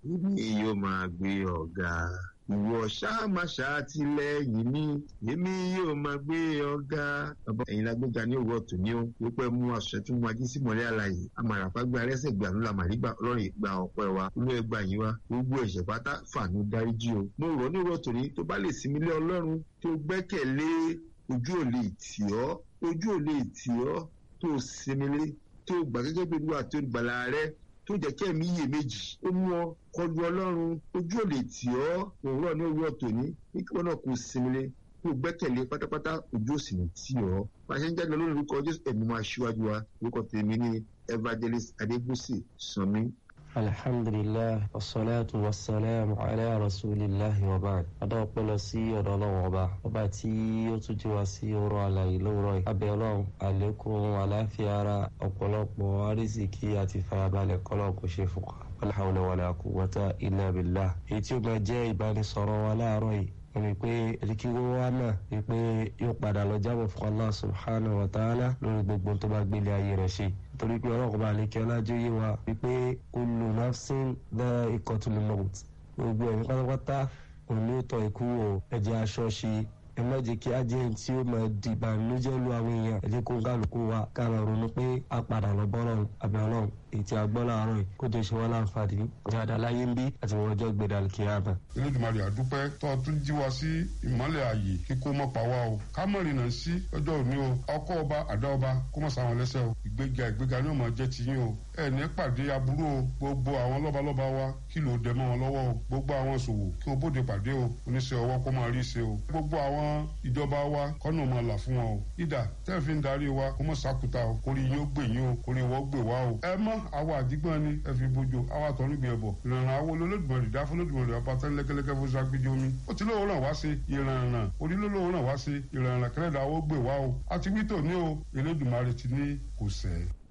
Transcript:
èmi yóò máa gbé ọ̀gá ìwọ ṣáàmà ṣàtìlẹ́yìn mi èmi yóò máa gbé ọ̀gá. bàbá ẹ̀yin la gbéga ní òwúrọ̀ tó ní ó wípé mú aṣọ tí mo ají sí mọ́lẹ́ àlàyé amàràpá gba arẹ́sẹ̀ gbà ló la màrí gbà ọlọ́run ìgbà ọ̀pẹ́ wa olú ẹgbà yín wa gbogbo ẹ̀ṣẹ̀ pátá fàánú dáríjì o. mo rọ̀ ní òwúrọ̀ tó ní tó bá lè sinmi lé ọlọ́run tó gbẹ́kẹ̀lé ojú ò lè tì ọ́ ojú ò lè tì ọ́ tó sinmi lé tó gbà gẹ́gẹ́ bí olúwa tó gbàlà rẹ tó jẹ́ kí ẹ̀mí iyè méjì ó mú ọ kọlu ọlọ́run ojú ò lè tì ọ́ òwúrọ̀ ní òwúrọ̀ tòní ní kí wọ́n náà kó sinmi lé kó gbẹ́kẹ̀lé pátápátá ojú ò sì ní tì ọ́ máa ṣe ń jáde lórí orúkọ jésù ẹ̀mí máa ṣíwájú wa orúkọ tèmi ní evangelist adégúsì sanmi alhamdulilah wasalaatu wasalaamu ala rasulillahi wa baad adá ọpẹ́ lọ sí ọ̀dọ̀ Ọlọ́run ọba ọba tí ó tún jí wa sí ọ̀rọ̀ àlàyé lówùrọ̀ yìí abẹ Ọlọ́run àlékún àlàáfíà ara ọ̀pọ̀lọpọ̀ àrísìkí àti fàyàbalẹ̀ kọlọ kò ṣe fún wa wala hawla wala quwwata illa billah èyí tí ó máa jẹ́ ìbánisọ̀rọ̀ wa láàárọ̀ yìí wọ́n ní pé ẹ̀ríkíwó wa náà ní pé yóò padà lọ jábọ̀ fún Allah subhanahu wa ta'ala lórí gbogbo tó bá gbélé ayé rẹ̀ ṣe torí pé ọlọ́run bá lè kí ọlájú yé wa wípé kullu nafsin dha'iqatul maut gbogbo ẹ̀mí pátápátá òun ní tọ́ ikú wò ẹ̀jẹ̀ aṣọ ṣe ẹ má jẹ́ kí ajẹ́ tí ó máa di ìbànújẹ́ lu àwọn èèyàn ẹ jẹ́ kó kálukú wa ká lọ ronú pé a padà lọ bọ́ lọ́run àbẹ̀ ọlọ́run èyí tí a gbọ́ láàárọ̀ yìí kó tó ṣe wọ́n láǹfààní dáadáa láyé ń bí àti wọ́n ọjọ́ gbẹdà kíyámà. Elédùmarè àdúpẹ́ tó o tún jí wa sí ìmọ́lẹ̀ ààyè kíkó mọ́ pa wá o ká mọ̀ rìnnà sí ọjọ́ òní o ọkọ ọba àdá ọba kó mọ̀ sáwọn lẹ́sẹ̀ o ìgbéga ìgbéga ní ọmọ jẹ́ tiyín o ẹ ní pàdé aburú o gbogbo àwọn lọ́balọ́ba wa kí ló dẹ mọ́ wọn lọ́wọ́ o gbogbo àwọn ṣòwò kí o bóde pàdé o oníṣẹ́ ọwọ́ kó máa rí ṣe o gbogbo àwọn ìjọba wa kọ́nà máa là fún wọn o ìdá tẹ́ fi ń darí wa kó mọ̀ sákùtà o kórè yín ó gbè yín o kórè wọ́n gbè wá o ẹ mọ́ àwa àdígbọ́n ni ẹ fi bójú àwa àtọ̀run gbé ẹbọ ìrànràn àwọn olólùmọ̀rì dá fún olólùmọ̀rì ọba tẹ́ lẹ́kẹ́lẹ́kẹ́ fún sagbídí omi ó ti lóòrùn ràn wá sí ìrànràn onílólóòrùn ràn wá sí ìrànràn kẹrẹ́dà ó gbè wá o àti wítò ní o Elédùmarè ti ní kò sẹ́ẹ̀.